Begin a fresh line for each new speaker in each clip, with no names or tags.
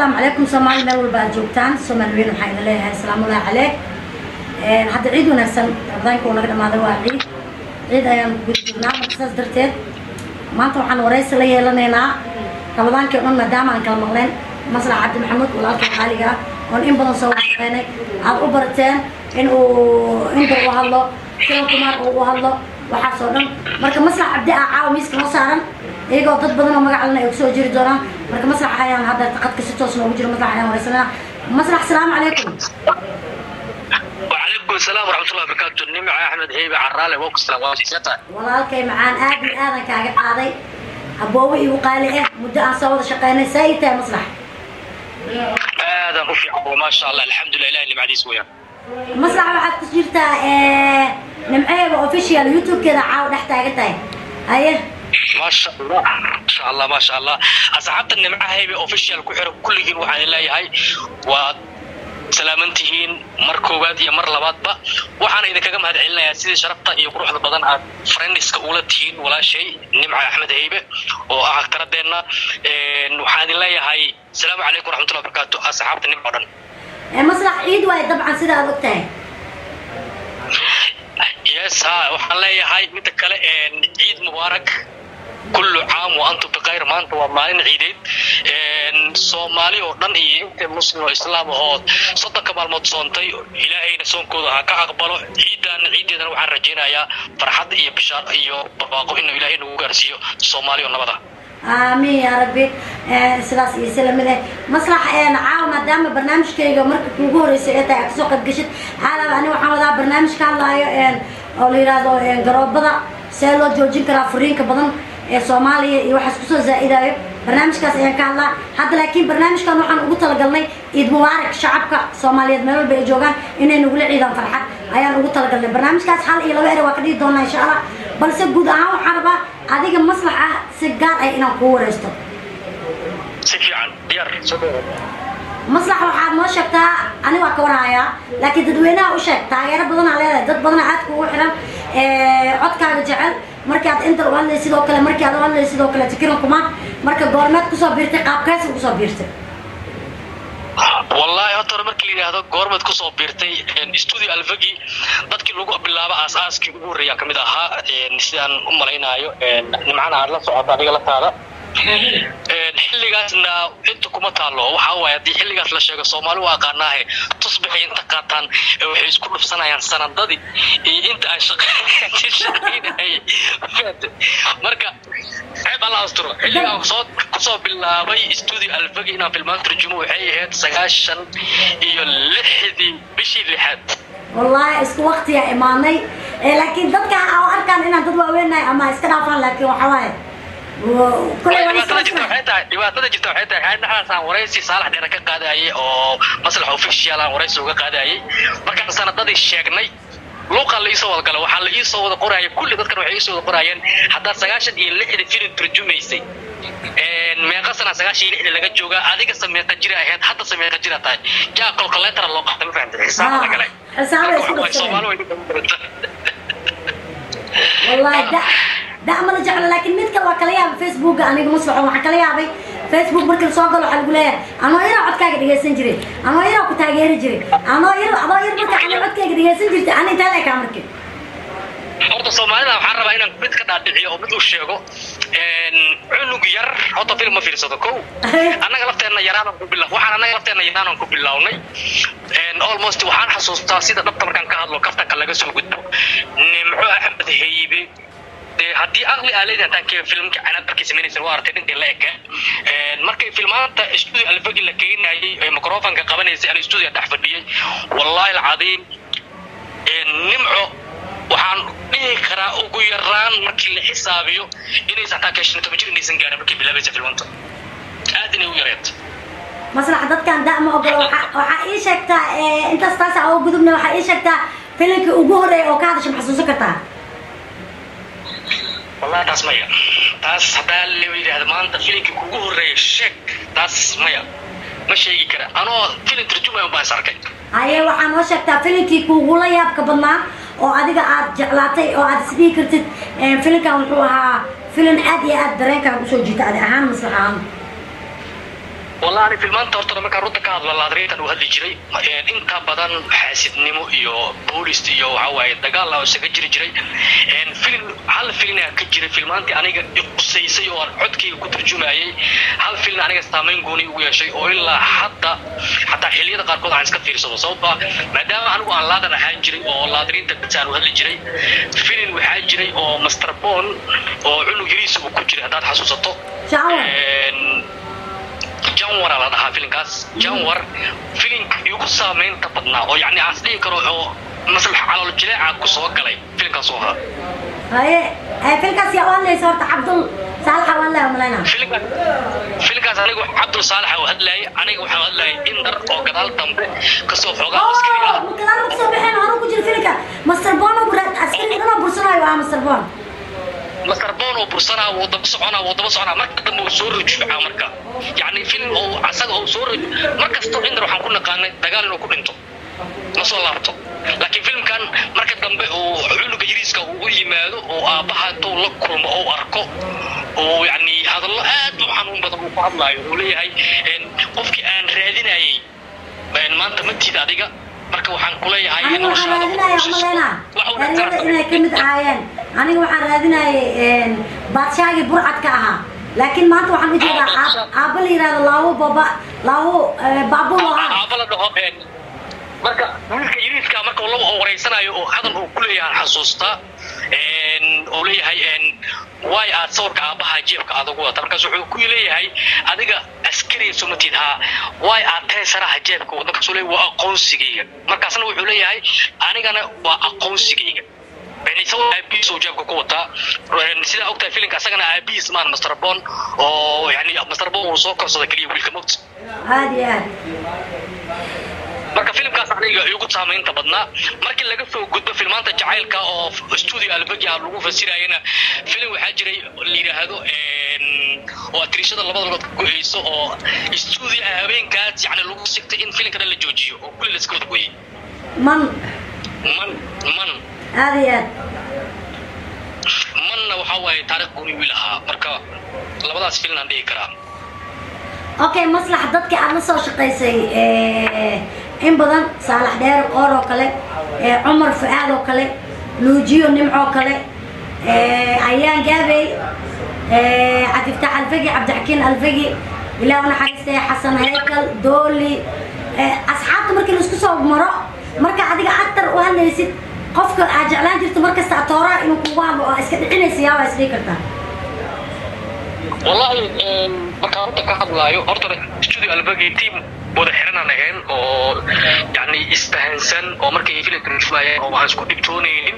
asalaamu calaykum soomaali meel walba aad joogtaan soomaali weyn waxaa idin leeyahay asalaamu allahi caleyk hadda ciid wanaagsan ramadaanka uu naga dhamaaday waa ciid ciid ayaan ku guda jirnaa marka saas darteed maanta waxaan waraysi la yeelanaynaa ramadaankii o dhan maadaama aan kala maqleen maslax cabdi maxamuud walaalka qaaliga ah oon in badan soo washaqeynay aad u barateen in uu inta u hadlo silan kumaar uu u hadlo waxaas oo dhan marka maslax cabdi ah caawa miiska noo saaran iyagoo dad badan oo magacalena ay kusoo jiri doonaan marka maslax ayaan hadda qadka si toos noogu jiro maslax ayaan waraysanayna maslax salaamu calaykum
وعليكم السلام ورحمة الله وبركاته نمع أحمد هيبة عرالة ووك السلام عليكم
walaalkay macaan aad iyo aadan kaaga qaaday aboowe igu qaali ah muddo aan soo wada shaqeynay saa ii tahay maslax
هذا رفيع وما شاء الله الحمد لله إله اللي بعدي سويا
maslax waxaad ku jirtaa nimceeba official youtube-keeda caawa dhex taagan tahay haye
ما شاء الله ما شاء الله ما شاء الله أصحابت النمع هيبة أوفيشال كحر كل جين وحنا الله هاي و salaamantihiin mar koowaad iyo mar labaadba waxaana idinkaga mahad celinayaa sidii sharafta iyo quruxda badan aad friendiska ula tihiin walaashay nimca axmed heybe oo ah aktaradeenna waxaan idin leeyahay asalaamu calaykum waraxmatullahi wabarakaatu asxaabta nimca o dhan
maslax ciid waaye dabcan sida aad og tahay
yes ha waxaan leeyahay midda kale ciid mubaarak kullu caam wa antum bikhayr maanta waa maalin ciideed soomaali oo dhan iyo inta muslim oo islaam ahoo soddonka maalmood soontay ilaahayna soonkooda ha ka aqbalo ciidan ciideedana waxaan rajaynayaa farxad iyo bishaar iyo barwaaqo inuu ilaahay nagu gaarsiiyo soomaali oo nabada
aamiin yaa rabbi sidaas iyo si lamid ah maslax caawa maadaama barnaamijkayga marka kuugu horreysay ee tahay aad kasoo qayb gashid caalaba ani waxaan wadaa barnaamij ka hadlaayo oo la yidhaahdo garoobada see loo joojin karaa furiinka badan ee soomaaliya iyo waxaas kusoo zaa-idaayo barnaamijkaas ayaan ka hadlaa hadda laakiin barnaamijkan waxaan ugu talagalnay ciid mubaarak shacabka soomaaliyeed meel walba ay joogaan inay nagula ciidaan farxad ayaan ugu talagalnay barnaamijkaas hal iyo laba ere waa ka dhihi doonaa insha allah balse guud ahaan waxaan rabaa adiga maslax ah si gaar ah inaan kuu wareysto
si fiican diyaar soo dhawaad
maslax waxaad noo sheegtaa ani waa ka warhayaa laakiin dadweynaha u sheeg taageero badanaa leedahay dad badana aad kugu xiran codkaaga jecel markii aad inta u hadlay sidoo kale markii aad u hadlay sidoo kale tikiran kumaan marka goormeed kusoo biirtay qaabkeesa kusoo biirtay
wallaahi horta hore markii la yidhaahdo goormeed kusoo biirtay studio alfagi dadkii lagu bilaabo aas-aaskii ugu horreeyaan kamid ahaa sidaan u malaynaayo nimcana aad la socota adiga lataada xilligaasna inta kuma taalo waxa waaye haddii xilligaas la sheego soomaali waa aqaanaahe tusbixay inta qaataan waxay isku dhufsanayaan sanadadii iyo inta aan shaqaynayay marka ceeb alla asturo xilligaan soo kusoo bilaabay studio alfagi inaan filmaan turjumo waxay ahayd sagaashan iyo lixdii bishii lixaad
wallaahi isku waqtiyaa imaanay laakiin dadka oo arkaan inaan dad waaweynahay ama iska dhaafaan laakiin waxa waaye
dhibaatada jirta waxay tahay dhibaatada jirta waxay tahay xayd dhaxaasaan waraysi saalax dheera ka qaadayay oo maslax official aan waraysi uga qaadayay markaan sanadadii sheegnay luuqaa la iisoo wada gala waxaa la iisoo wada qoraya kulli dadkan waxay iisoo wada qorayeen haddaad sagaashan iyo lixda filim turjumaysay meeqa sana sagaashan iyo lixda laga joogaa adiga se meeqa jira ahayd hadda se meeqa jira tahay jaa kolkoleetara loo qaatay ma fahamtay xisaaba la galay
xisaaba isku
soomaali way
wallahi da da ma la jeclo laakiin mid kale waa kala yaabay facebooka aniga maslaxo waxaa kala yaabay facebook markii lasoo galo waxaa lagu leeyahay anoo yaraa codkaaga dhegaysan jiray anoo yaraa ku taageeri jiray anoo yar adoo yar marka anoo codkaaga dhegaysan jirtay ani intaa leekaa markii
horta soomaalida waxaan rabaa inaan mid ka dhaadhiciyo oo mid u sheego cunug yar horta film ma fiirsado kow annaga lafteenna yaraanan ku bila waxaan annaga lafteenna yaraanan ku bilownay almost waxaan xasuustaa sida dhabta markaan ka hadlo kaftanka laga soo gudbo nimco axmed heybe dee haddii aqli aa leedahay hataan kee filmka canaad markay samaynaysan waa artay dhintii la eka markay filmaanta studio alfagi la keenayay ee microfonka qabanaysay aan studio dhex fadhiyey wallaahi alcadiim nimco waxaan dhihi karaa ugu yaraan markii la xisaabiyo inaysan hataa ka shan toban jir inaysan gaarin markay bilaabaysa filmanta aad inay u yareed
maslax dadkan da ma ogolo waxaa ii sheegtaa intaas taas oo gudubna waxaa ii sheegtaa filimkii ugu horreeya oo ka hadasha ma xasuusan kartaa
wallahi taas maya taas haddaa la yidhaahdo maanta filimkii kugu horreeya sheeg taas maya ma sheegi kara anoo filim turjumaya baan is arkay
haye waxaa noo sheegtaa filimkii kugula yaabka badnaa oo adiga aad jeclaatay oo aad isdhihi kartid filimkan wuxuu ahaa filim aad iyo aad dareenkaaga usoo jiita adi ahaan maslax ahaan
والله أنا في المانتا horta markaan runta ka hadlo laadriintan uu hadli jiray inta badan xaasidnimo iyo boolist iyo waxa waaye dagaal oo isaga jiri jiray film hal filina ka jiray filmaantii aniga qusaysay oo aan codkayga ku turjumayay hal filin aniga saameyn gooni ugu yeeshay oo ilaa hadda xataa xilliyada qaarkood aan iska fiirsado sababtoo maadaama anigu aan laadan ahaan jiray oo laadriinta bits aan u hadli jiray filin waxaa jiray oo master bon oo cunug yariisa uu ku jiray haddaad xasuusato janwara la dhahaa filinkaas janwar filinka igu saameynta badnaa oo yani aan isdhihi karo oo maslax calool jileeca ku soo galay filinkaas oo ahaa
haye filkaas yaa u hadlaysa horta cabdul saalaxa u hadlaya malayna
filinkaas filinkaas anigu cabdul saalaxa u hadlayay aniga waxaan hadlayay indar oo gadaal dambe kasoo xoogaa askari ah
gadaal ma kasoo baxeen hore ku jira filinka master bon askari dhanoo bursanayo waa master bon
master bon oo bursanaa wuu daba soconaa wuu daba soconaa marka dambe uu soo rujuucaa marka yacni film oo asaga oo soo ruj mar kastoo indar waxaan ku naqaanay dagaal inuu ku dhinto ma soo laabto laakiin filmkan marka dambe uu cunuga yariiska uu u yimaado oo aabbaha intuu la kulmo oo arko oo yacni hadallo aad u xanuun badan uu ku hadlaayo uu leeyahay qofkii aan raadinayay maanta ma tiid adiga marka waxaan kuleeyahay
aniga waxaan raadinaya umaleyna eryada inay ka mid ahaayeen aniga waxaan raadinayay baadshaagii burcadka ahaa laakiin maanta waxaan u jeedaa aabba la yihahdo laawo baba laawo baabulo ah
aabba la dhaho marka wiilka yariiska marka laba oo wareysanayo oo hadal uu ku leeyahay xasuustaa oo leeyahay waay aad sawirka aabbaha jeebka aad ugu wata markaas wuxuu ku leeyahay adiga askariya sumatid haa waay aad teesaraha jeebka wada markaasuu leeyahay waa aqoonsigayga markaasna wuxuu leeyahay anigana waa aqoonsigayga isagoo aabihiis uu jeebka ku wataa sidaa ogtahay filinka asagana aabihiis maan master bon oo yani master bon uu soo korsada keliya wiilka mowt
aad iyo aad
marka filimkaas aniga igu saamaynta badnaa markii laga soo gudbo filmaanta jacaylka oo studio albagia lagu fasirayana filim waxaa jiray la yidhaahdo oo atriishada labada lugood ka go-eyso oo studio habeenkaas yani lagu sigtay in filimka dhan la joojiyo oo kulli laska wada goyey
man
man man
aad iyo aad
manna waxaa waaye taarikh gooni wiil ahaa marka labadaas filin aan dhihi karaa
okay maslax dadkii aad la soo shaqaysay in badan saalax dheer qoor oo kale cumar fu-aad oo kale nuujiyo nimcoo kale ayaan gaabey cabdiftaax alfagi cabdixakiin alfagi ilaah unaxariistay xasan haykal dooli asxaabta markii laisku soo maro marka adiga actar u hadlaysid qofka aad jeclaan jirto markasta atooraa inuu kugu hadlo oo iska dhicinaysa yaabaa isdhihi kartaa
wallahi markaan horta ka hadlaayo horta studio albagi team wada xiranaan ahayn oo yani isfahansan oo markay filimka rujumayeen oo waxaan isku dhibtoonaynin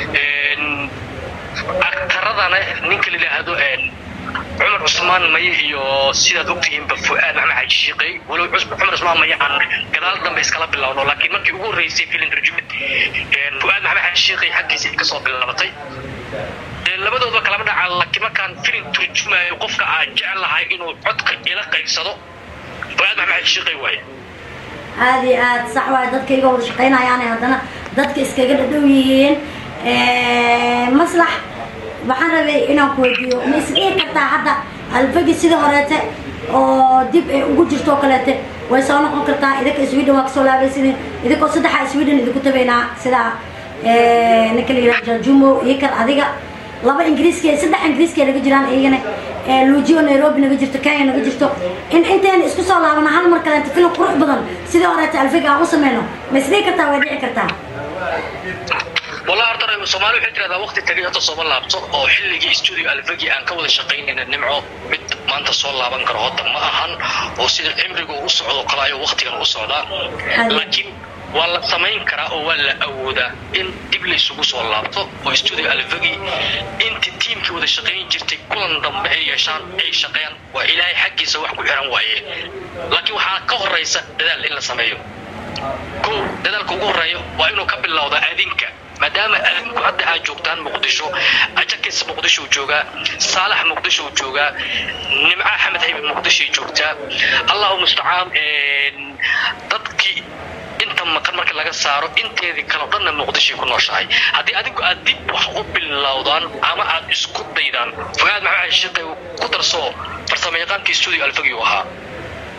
aktaradana ninka la yidhaahdo cumar cusmaan maye iyo sidaad ogtihiinba fu-aad maxmed xaaji shiiqey walow cumar cusmaan maye aan gadaal dambe iskala bilowno laakiin markii ugu horreysay filim rujumid fu-aad maxmed xaaji shiiqey xaggiisa kasoo bilaabatay labadooda kalama dhaca laakiin markaan filim turjumayo qofka aan jeclahay inuu codka ila qaybsado fu-aad maxmed xaaji shiiqey waaye
aad iyo aad sax waay dadka iga wada shaqaynayaane haddana dadka iskaga dhadhow yihiin maslax waxaan rabay inaan ku weydiiyo ma isdhihi kartaa hadda alfagi sida horeete oo dib ay ugu jirto oo kaleete way soo noqon kartaa idinka sweden waa kasoo laabaysidin idinkoo saddexa sweden idinku tabaynaa sida ninka la yidhaha jajumo iyo kan adiga laba ingiriiska saddex ingiriiska naga jiraan iyagana luujiyo nairobi naga jirto kenya naga jirto in intayna isku soo laabano hal mar kaleenta filim qurux badan sidii horeete alfagi aan u sameyno ma isdhihi kartaa way dhici kartaa
والله أرترى الصومال وحتى هذا وقت تجي هذا صومال لابتو أو حلقي استوديو الفجي أن كود شقين إن نمعه بد ما أنت صول لابن كرهات ما أهن أو سيد العمر جو وصعد وقلايا وقت كان وصعد لكن ولا سمين كرا ولا أودا إن دبل سوق صول لابتو أو استوديو الفجي أنت تيم كود شقين جرت كل ضم أي شان أي شقين وإلهي حقي سواح كل حرام وعيه لكن وحنا كهر رئيس دل إلا سميه كو دل كوجو رأيه وإنه قبل الله ذا أذنك maadaama adinku hadda aad joogtaan muqdisho ajakis muqdisho joogaa saalax muqdisho joogaa nimca axmed haybe muqdisho joogtaa allahu mustacaan dadkii inta maqan marka laga saaro inteedii kale o dhanna muqdishoy ku nooshahay haddii adinku aad dib wax u bilowdaan ama aad isku daydaan fuaad maxamed shiiqay ku darsoo farsamayaqaankii studio alfagi u ahaa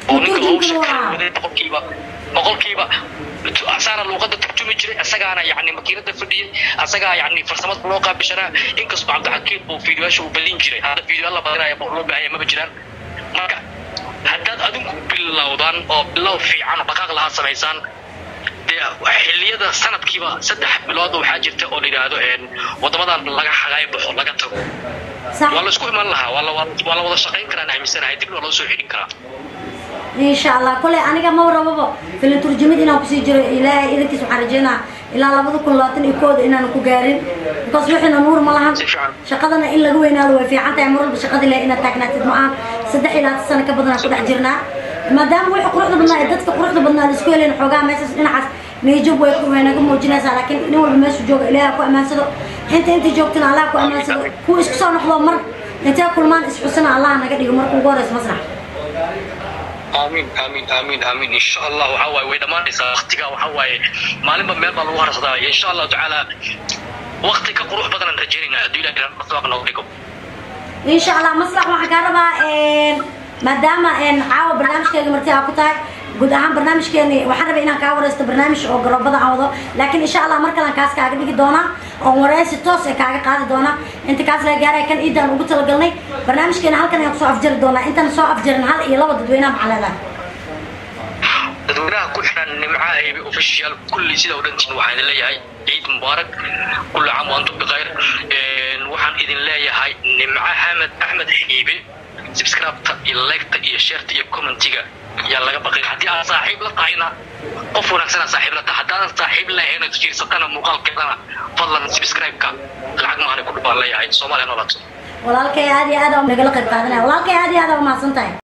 oo ninka hawsha
Turjumkana
kala
waa.
waday boqolkiiba boqolkiiba asaana luuqada turjumi jiray asagaana yani makiinada fadhiyay asagaa yani farsamada loo qaabishanaa inkastoo cabdixakiim uu fiidiyoyaasha uu badin jiray hadda fiidiyoyaal la badinaya ma loo baahanya maba jiraan marka haddaad adinku bilowdaan oo bilow fiican oo dhaqaaq lahaa samaysaan dee xilliyada sanadkiiba saddex bilood waxaa jirta oo la yidhaahdo een, waddamadan laga xagaay baxo laga tago
sax
waa la isku iman lahaa waa la waa la wada shaqayn karaan aaminsanahay dibna waa loo soo xidhin karaa
insha allah kole aniga ma rababo filim turjumid inaan kusii jiro ilaahay idankiis waxaan rajeynaa ilaa labada kun labaatan iyo kooda inaan ku gaarin because wixiina nuur ma lahan
Si fiican.
shaqadana in laga weynaado way fiican tahay mar walba shaqadii leh inaad taagnaatid ma aan saddex ilaa hal sano ka badan aan ku dhex jirnaa maadaama wixii quruxda badnaa ee dadka quruxda badnaa la isku helayn xoogaa meeshaas dhinacaas niyajab way way naga muujinaysaa laakiin nin walba meeshu jooga ilaahay ha ku ammaansado inta inta joogtana allah ha ku ammaansado kuwa isku soo noqdo mar intee kulmaan isxusana allah naga dhigo marka ugu horeysa masrax
aamin aamin aamin aamin insha allah waxaa waaye way dhammaanaysaa waktiga waxaa waaye maalinba meel baa lagu harsadaa insha allahu tacaala wakti ka qurux badanaan rajaynaynaa hadduu ilaah ilaah masaaq nooga dhigo
insha allah maslax waxaan kaa rabaa een, maadaama een, caawa barnaamijkeega marti aa ku tahay guud ahaan barnaamijkeeni waxaan rabay inaan kaa wareysto barnaamij oo garoobada aan wado laakiin insha allah mar kalan kaas kaaga dhigi doonaa oo wareysi toos ee kaaga qaadi doona inta kaas laga gaaraya kan iidaan ugu talagalnay barnaamijkeena halkan ayaan kusoo afjari doonaa intaan soo afjarin hal iyo laba dadweynaha maxaa leedahay
dadweynaha ku xiran nimca aybi official kulli sida u dhantiin waxaan idin leeyahay ciid mubaarak kulli caam waantum bikhayr Een, waxaan idin leeyahay nimca hamed axmed xiibe subscribe-ta iyo like-ta iyo share-ta iyo commentiga yaa laga baqay haddii aad saaxiib la tahayna qof wanaagsan aad saaxiib la tahay haddaadan saaxiib lahayn oo jirsatana muuqaalkeedana fadlan subscribe-ka lacag maana ku dhubaan leeyahay soomaaliya noolaato
walaalkay aad iyo aad aa nagala qayb qaadanaya walaalkay aad iyo aad aa umahadsan tahay